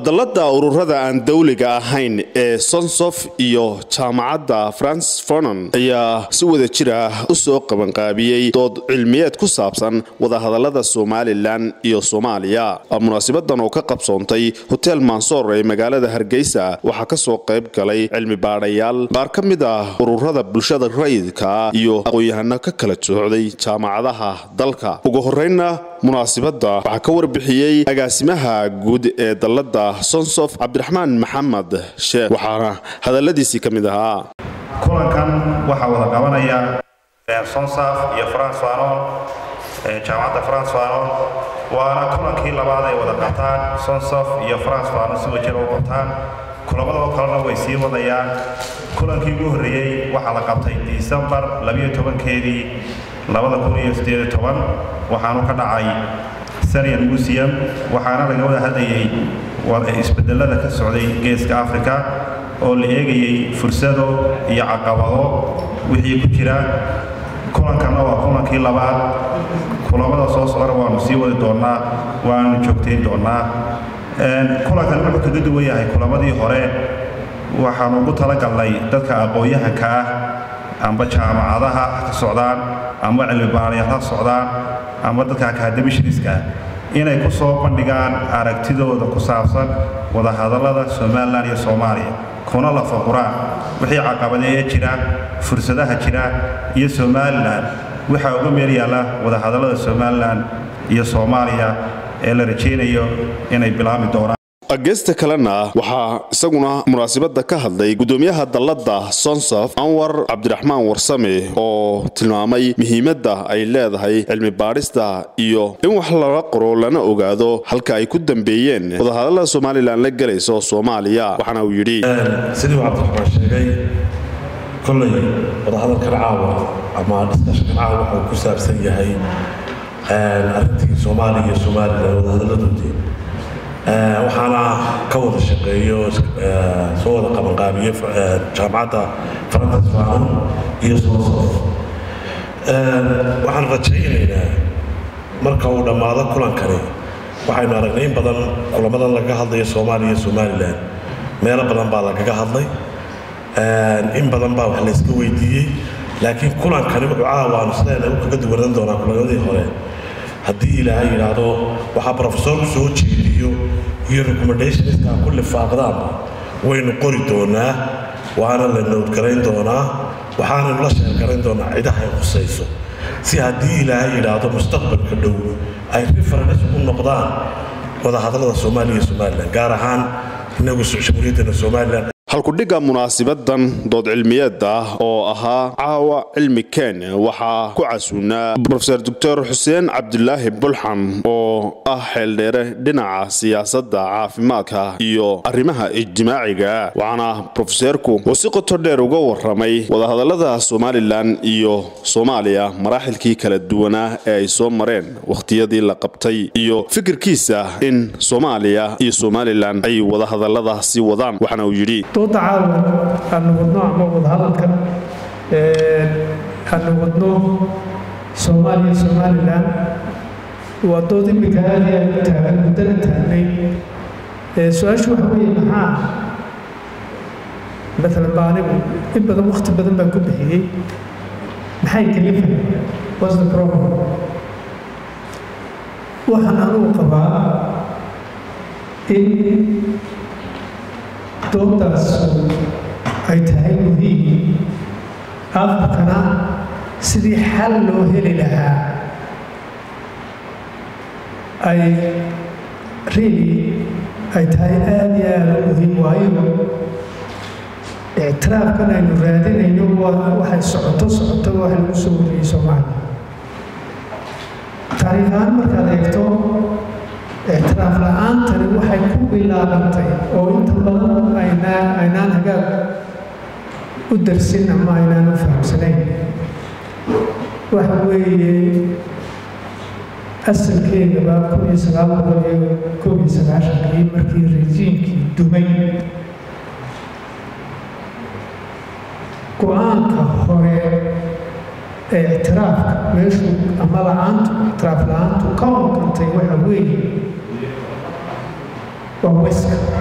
dallada ururada aan dawliga ahayn ee sonsof iyo jaamacadda france fonon ayaa si wada jir ah u soo qabanqaabiyey dood cilmiyeed ku saabsan wadahadalada somalilan iyo soomaaliya munaasibadan oo ka qabsoontay hotel mansoor ee magaalada hargeysa waxaa kasoo qayb galay cilmi baadhayaal qaar ka mid ah ururada bulshada rayidka iyo aqoon-yahano ka kala socday jaamacadaha dalka ugu horeynna munaasibadda waxaa ka warbixiyey agaasimaha guud ee dallada sonsof cabdiraxmaan maxamed sheekh waxaana hadaladiisii ka mid ahaa kulankan waxaa wada qabanaya sonsaf iyo france fanon jaamacadda france fanon waana kulankii labaad ay wada qabtaan sonsof iyo france fanon si wajir u qabtaan kulamadoo kalena way sii wadayaan kulankii ugu horreeyey waxaa la qabtay disembar keedii waxaanu ka dhacay sanian museum waxaana laga wada hadlayay isbedelada ka socday geeska africa oo la eegayay fursado iyo caqabado wixii ku jira kulankanna waa kulankii labaad kulamada soo socona waanu sii wadi doonnaa waanu joogtayn doonnaa kulankan wuxuu kaga duwan yahay kulamadii hore waxaanu ugu talagalnay dadka aqoon-yahanka ah amba jaamacadaha ka socdaan ama cilmibaarayaal ha socdaan ama dadka akademishriska inay ku soo bandhigaan aragtidooda ku saabsan wadahadallada somalilan iyo soomaaliya kuna lafaquraan wixii caqabadeeye jira fursadaha jira iyo somalilan waxaa uga meel yaalla wadahadallada somalilan iyo soomaaliya ee la rajaynayo inay bilaami doonaan geesta kalena waxaa isaguna munaasibadda ka hadlay gudoomiyaha dallada sonsof anwar cabdiraxmaan warsame oo tilmaamay muhiimadda ay leedahay cilmi baadhista iyo in wax laga qoro lana ogaado halka ay ku dambeeyeen wadahadallada somalilan la gelayso soomaaliya waxaana uu yidhi sidii uu cabdiraxmaan sheegay kollay wadahadalkan caawa ama dhiskashakan caawa wuxuu ku saabsan yahay arrintii soomaaliya iyo somalilan wadahadalladoodii waxaana ka wada shaqeeyo soo wada qabanqaabiye jaamacadda farantas fanon iyo sosof waxaan rajaynaynaa marka uu dhammaado kulankani waxaynu aragnay in badan kulamadan lagaga hadlayo soomaaliya iyo somalilan meelo badan baa lagaga hadlay in badan baa wax layska weydiiyey laakiin kulankani wuxuu caawaanu sideena u kaga duwanaan doonaa kulamadii hore haddii ilaahay yidhaahdo waxaa brofesorku soo jeediyo iyo recommendationska ku lifaaqdaanba waynu qori doonaa waana la nowdgarayn doonaa waxaanaynu la sheergarayn doonaa cidaha ay khusayso si haddii ilaahay yidhaahdo mustaqbalka dhow ay reference u noqdaan wadahadallada soomaaliya iyo somalilan gaar ahaan inagu jamhuuriyaddana somalilan halkudhigga munaasibadan dood cilmiyeed ah oo ahaa caawa cilmi ken waxaa ku casuunaa rofeor doctor xuseen cabdulaahi bulxan oo ah xeeldheere dhinaca siyaasadda caafimaadka iyo arrimaha ijtimaaciga waxaana rofeseerku oo si qoto dheer uga waramay wadahadallada somalilan iyo soomaaliya maraaxilkii kala duwanaa ee ay soo mareen wakhtiyadii la qabtay iyo fikirkiisa in soomaaliya iyo somalilan ay wadahadallada sii wadaan waxaana uu yidhi dooda caawa aanu wadno ama wadahadalkan aanu wadno soomaaliya somalilan waa dood imika aad iyo aad u taagan muddana taagnay su-aashu waxa weeye maxaa maalan ba anigu in badan wakhti badan baan ku bixiyey maxay kalifay what's the problem waxaan anugu qabaa in doodaas ay tahay muhiim afrikana sidii xal loo heli lahaa ay really ay tahay aada iyo aada u muhiim waayo ictiraafkan aynu raadinayno waxay socoto socoto wax lagu soo wariyey soomaaliya taariikh ahaan markaad eegto ictiraaf la-aantani waxay ku bilaabantay oo inta badan aynaa aynaan hagaag u darsin ama aynaan u fahamsanayn waxa weeye asalkeedaba kun iyo sagaal boqol iyo koob iyo sagaashankii markii rejiimkii dumay go-aanka hore ee ictiraafka meeshuu ama la-aantu ictiraaf la-aantu ka onkantay waxa weeye waa weska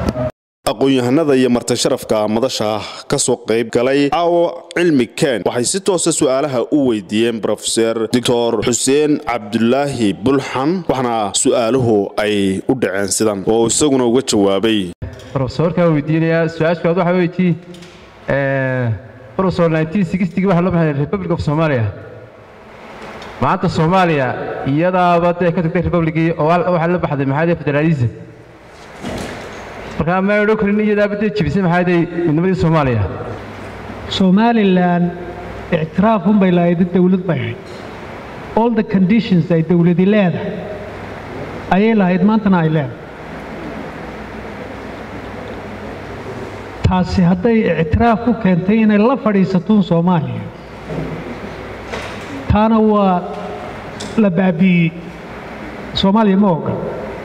aqoon-yahanada iyo martisharafka madasha ka soo qayb galay caawo cilmi ken waxay si toosa su-aalaha u weydiiyeen brofeser doctor xuseen cabdulaahi bulxan waxaana su-aaluhu ay u dhaceen sidan oo isaguna uga jawaabay rofesorkaa weydiinayaa su-aashkaad waxaa weydii profesor waxa loo baxay republic of somalia maanta soomaaliya iyadaaba dee ka tagtay republicii oo waxaa la baxday maxaa federaalism markaa ma odhan karin iyadaaba dee jibisay maxaa day midnimadii soomaaliya somalilan ictiraaf unbay lahayd dowlad bay ahayd all the conditions ay dowladi leedahay ayay lahayd maantana ay leedahay taasi hadday ictiraaf ku keentay inay la fadhiisatuun soomaaliya taana waa la baabi'iyey soomaaliya ma ogan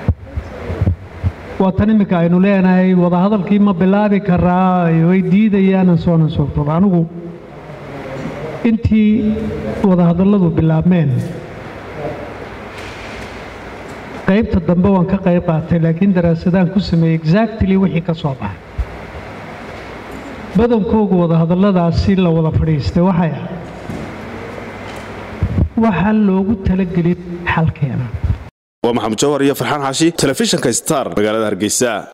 waa tan imminka aynu leenahay wadahadalkii ma bilaabi karaa way diidayaanan soonan soo raba anigu intii wadahadalladu bilaabmeen qaybta dambe waan ka qayb qaatay laakiin daraasadaan ku sameeyey exactly wixii ka soo baxay badankoogu wadahadalladaasi la wada fadhiistay waxay ah waxaa loogu talagelin xalkeena waa maxamed jawhar iyo farxaan xaashi telefishinka star magaalada hargeysa